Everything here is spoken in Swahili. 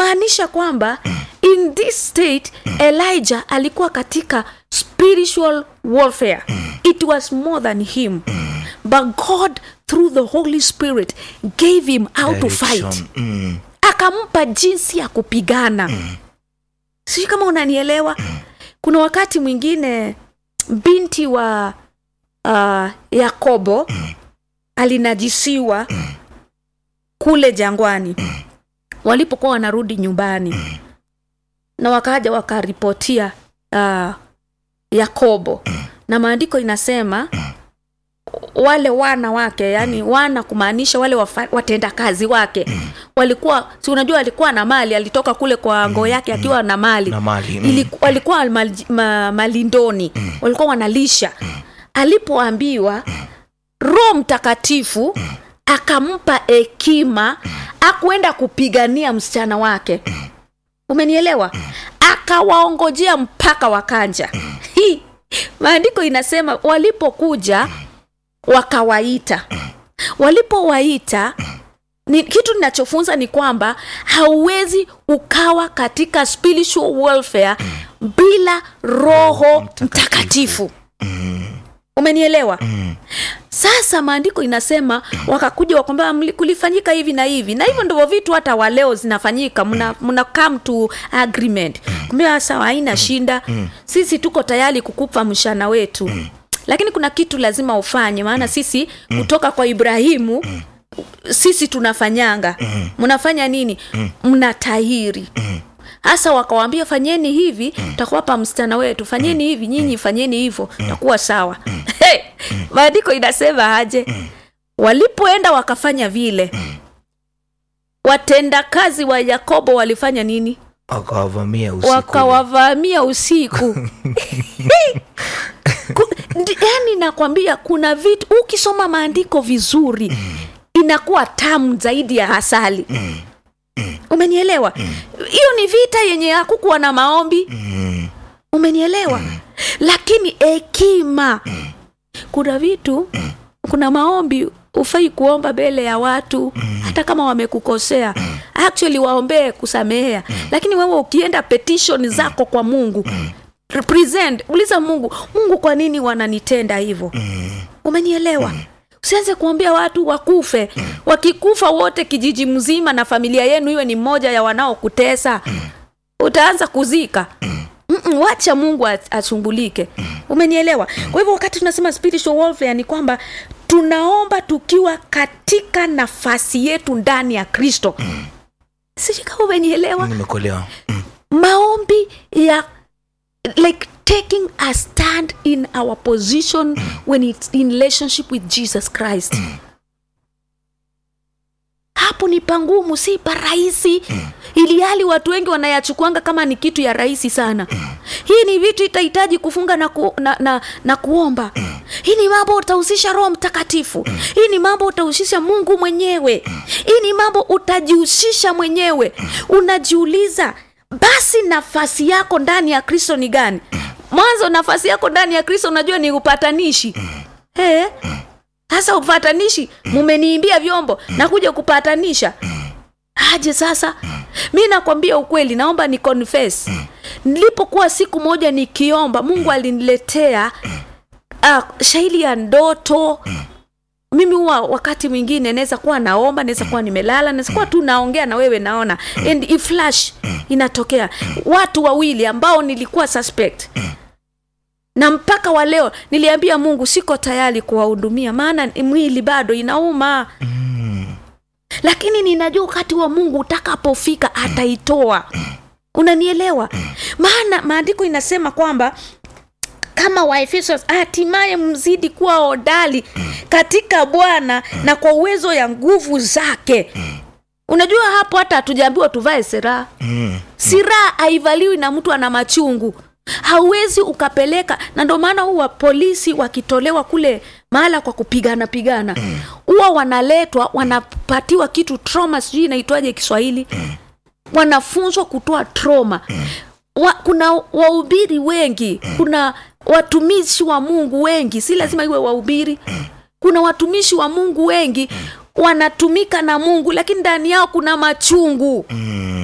kumaanisha kwamba in this state elijah alikuwa katika spiritual warfare it was more than him but god through the holy spirit gave him how to fight Direction. Mm. akampa jinsi ya kupigana sijui kama unanielewa kuna wakati mwingine binti wa uh, yakobo alinajisiwa kule jangwani walipokuwa wanarudi nyumbani na wakaja wakaripotia uh, yakobo na maandiko inasema wale wana wake yani wana kumaanisha wale wafa, watenda kazi wake walikuwa si unajua alikuwa na mali alitoka kule kwa ngoo yake akiwa na mali Na mali, mm. Ili, walikuwa mal, ma, malindoni walikuwa wanalisha alipoambiwa roho mtakatifu akampa hekima akuenda kupigania msichana wake umenielewa akawaongojea mpaka wakanja hii maandiko inasema walipokuja wakawaita walipowaita ni, kitu ninachofunza ni kwamba hauwezi ukawa katika spiritual welfare bila roho mtakatifu umenielewa sasa maandiko inasema wakakuja wakwambia "Mli- kulifanyika hivi na hivi na hivyo ndivyo vitu hata waleo zinafanyika mna, mna come to agreement kumbia sawa haina shinda sisi tuko tayari kukupa mshana wetu lakini kuna kitu lazima ufanye maana sisi kutoka kwa ibrahimu sisi tunafanyanga mnafanya nini mnatahiri hasa wakawambia fanyeni hivi takuwapa msichana wetu fanyeni hivi nyinyi fanyeni hivyo takuwa sawa hey, maandiko inasema aje walipoenda wakafanya vile watendakazi wa yakobo walifanya nini wakawavamia usiku wakawavamia usiku Ku- ndi- yaani nakwambia kuna vitu ukisoma maandiko vizuri inakuwa tamu zaidi ya asali umenielewa hiyo ni vita yenye hakukuwa na maombi Mm. umenielewa lakini hekima kuna vitu kuna maombi ufai kuomba mbele ya watu hata kama wamekukosea actually waombee kusamehea lakini wewe ukienda petition zako kwa mungu present uliza mungu mungu kwa nini wananitenda hivyo umenielewa usianze kuambia watu wakufe wakikufa wote kijiji mzima na familia yenu iwe ni mmoja ya wanaokutesa utaanza kuzika Mm-mm, wacha mungu as- ashughulike umenielewa kwa hivyo wakati tunasema spiritual warfare ni kwamba tunaomba tukiwa katika nafasi yetu ndani ya kristo sijui kama umenielewa nimekolewa Mm. maombi ya like taking a stand in our position when it's in relationship with jesus christ hapo ni pangumu si parahisi ili hali watu wengi wanayachukuanga kama ni kitu ya rahisi sana hii ni vitu itahitaji kufunga na, ku, na, na, na kuomba hii ni mambo utahusisha roho mtakatifu hii ni mambo utahusisha mungu mwenyewe hii ni mambo utajihusisha mwenyewe unajiuliza basi nafasi yako ndani ya kristo ni gani mwanzo nafasi yako ndani ya kristo unajua ni upatanishi hey, sasa upatanishi mumeniimbia vyombo na kuja kupatanisha aje sasa mi nakwambia ukweli naomba ni confess nilipokuwa siku moja nikiomba mungu aliniletea uh, shaili ya ndoto mimi huwa wakati mwingine naweza kuwa naomba naweza kuwa nimelala naweza kuwa tu naongea na wewe naona and iflash inatokea watu wawili ambao nilikuwa suspect na mpaka wa leo niliambia mungu siko tayari kuwahudumia maana mwili bado inauma lakini ninajua wakati wa mungu utakapofika ataitoa unanielewa maana maandiko inasema kwamba kama waefeso hatimaye mzidi kuwa hodari katika bwana na kwa uwezo ya nguvu zake unajua hapo hata hatujaambiwa tuvae seraha Mm. siraha haivaliwi na mtu ana machungu hauwezi ukapeleka na ndio maana huwa polisi wakitolewa kule mahala kwa kupigana pigana huwa wanaletwa wanapatiwa kitu trauma sijui inaitwaje kiswahili wanafunzwa kutoa trauma wa, kuna wahubiri wengi kuna watumishi wa mungu wengi si lazima iwe wahubiri kuna watumishi wa mungu wengi wanatumika na mungu lakini ndani yao kuna machungu Mm.